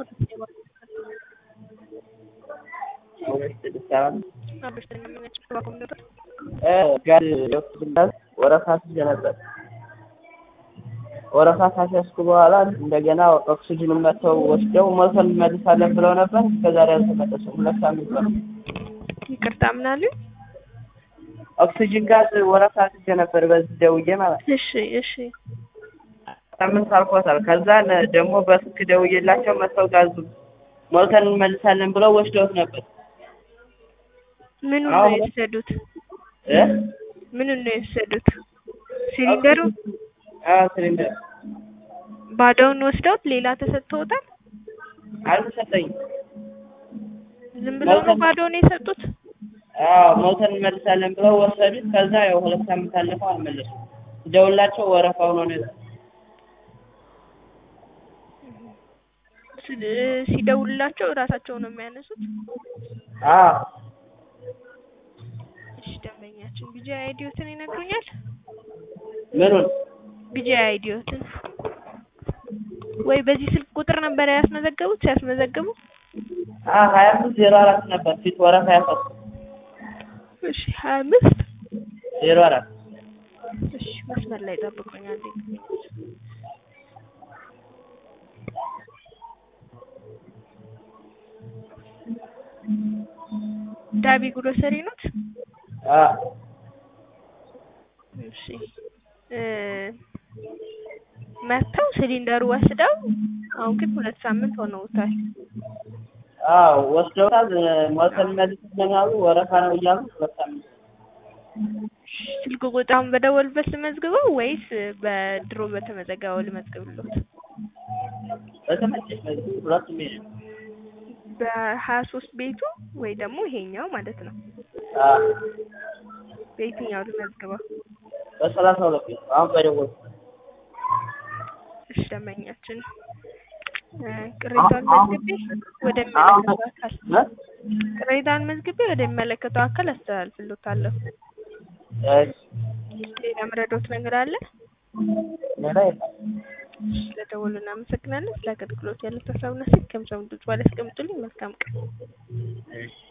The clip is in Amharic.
ጋር የወሰድኩበት ወረፋ ስይዝ ነበር። ወረፋ ካስያዝኩ በኋላ እንደገና ኦክሲጅኑን መጥተው ወስደው ሞልተን እንመልሳለን ብለው ነበር። እስከዛሬ አልተመለሱም። ሁለት ሳምንት ነው። ይቅርታ ምን አሉኝ? ኦክሲጅን ጋዝ ወረፋ ስይዝ ነበር በዚህ ደውዬ ማለት ነው። እሺ እሺ ሳምንት አልፎታል። ከዛን ደግሞ በስልክ ደውዬላቸው መጥተው ጋዙ ሞልተን እንመልሳለን ብለው ወስደውት ነበር። ምኑን ነው አሁን- የወሰዱት? እ ምኑን ነው የወሰዱት? ሲሊንደሩ አዎ ሲሊንደር ባዶውን ወስደውት ሌላ ተሰጥቶታል? አልተሰጠኝም። ዝም ብለው ነው መልካም። ባዶውን የሰጡት? አዎ ሞልተን እንመልሳለን ብለው ወሰዱት። ከዛ ያው ሁለት ሳምንት አለፈው አልመለሱም። ደውላቸው ወረፋ ሆኖ ነው ሲ- ሲደውልላቸው እራሳቸው ነው የሚያነሱት? አዎ እሺ ደንበኛችን ቢጂ አይዲዮትን ይነግሩኛል? ምኑን ቢጂ አይዲዮትን ወይ በዚህ ስልክ ቁጥር ነበር ያስመዘገቡት ሲያስመዘግቡ? አዎ ሀያ አምስት ዜሮ አራት ነበር ፊት ወረፋ ያፈሱ እሺ ሀያ አምስት ዜሮ አራት እሺ መስመር ላይ ጠብቁኛል። ዳቢ ግሮሰሪ ኖት? አዎ እሺ እ መጥተው ሲሊንደሩ ወስደው አሁን ግን ሁለት ሳምንት ሆነውታል። አዎ ወስደውታል። ሞልተን እንመልሳለን አሉ። ወረፋ ነው እያሉ ሁለት ሳምንት ስልክ ቁጥሩን በደወልበት ልመዝግበው ወይስ በድሮ በተመዘገበው ልመዝግብሎት? በተመቸሽ መዝጊያ ሁለቱም ይሄ ነው። በሀያ ሶስት ቤቱ ወይ ደግሞ ይሄኛው ማለት ነው። አዎ በየትኛው ልመዝግበው? በሰላሳ ሁለት ቤት አሁን በደወልኩ እሺ ደንበኛችን እ ቅሬታውን መዝግቤ ወደሚመለከተው አካል እ? ቅሬታውን መዝግቤ ወደሚመለከተው አካል አስተላልፍሎታለሁ። እሺ ሌላ መረዳት ነገር አለ? ሌላ የለም። ስለደወሉ እናመሰግናለን። ስለ አገልግሎት ያለ ሀሳብና ስልክ ከምሰሙ ድምጽ ባለ አስቀምጡልኝ። መልካም ቀን። እሺ